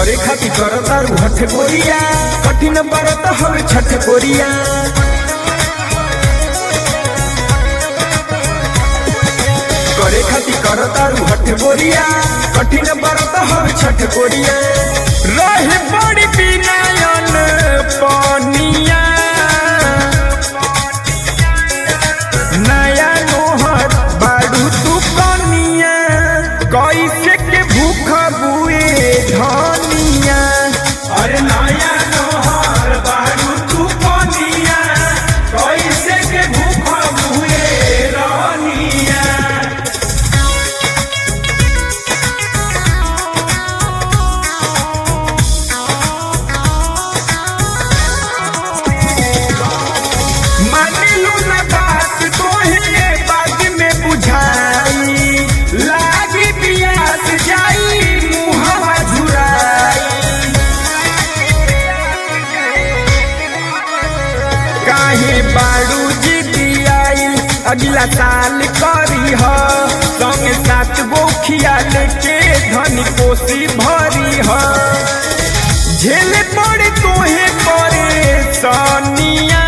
करे खातिर करतारू हठ गोरिया कठिन बरत हवे छठ गोरिया करे खातिर करतारू हठ गोरिया कठिन बरत हवे छठ गोरिया रहे बड़ी बिनायन पनिया नया नोहर बाड़ू तू कनिया कैसे के भूख बुए धनिया अरे नया नोहर बाड़ू तू कनिया कैसे के भूख बुए रनिया मानिलू न बात तोहे बाद में बुझाई लागी पियास जाई मुहवा झुराई काहे बाड़ू जिदी आई अगला साल करी ह संगे सात गो खियाल के धनी कोसी भरी ह झेल पड़े तोहे परे सनिया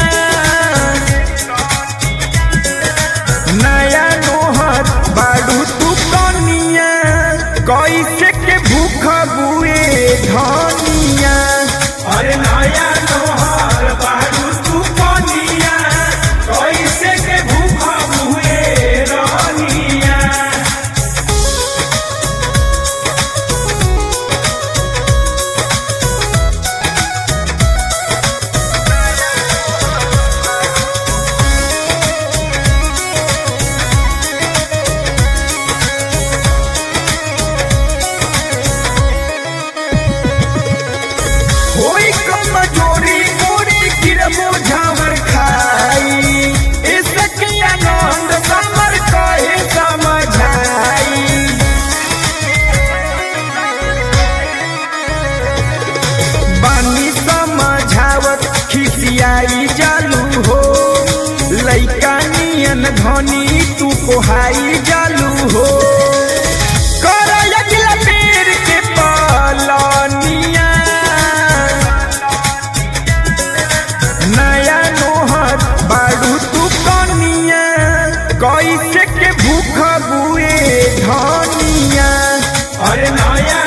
नया नोहर बाड़ू तू कनिया कैसे के भूख बुए धनिया अरे नया नोहर बाड़ू तू कनिया कैसे के भूख बुए रनिया होई कमजोरी मोरी गिरबो झावर खाई इसके आनंद समर कहे समझाई बानी समझावत खिसियाई जालू हो लइका नियन धनी तू कोहाई जालू हो कर अगला पेड़ के पलनिया नया नोहर बाड़ू तू कनिया कैसे के भूख बुए धनिया अरे नया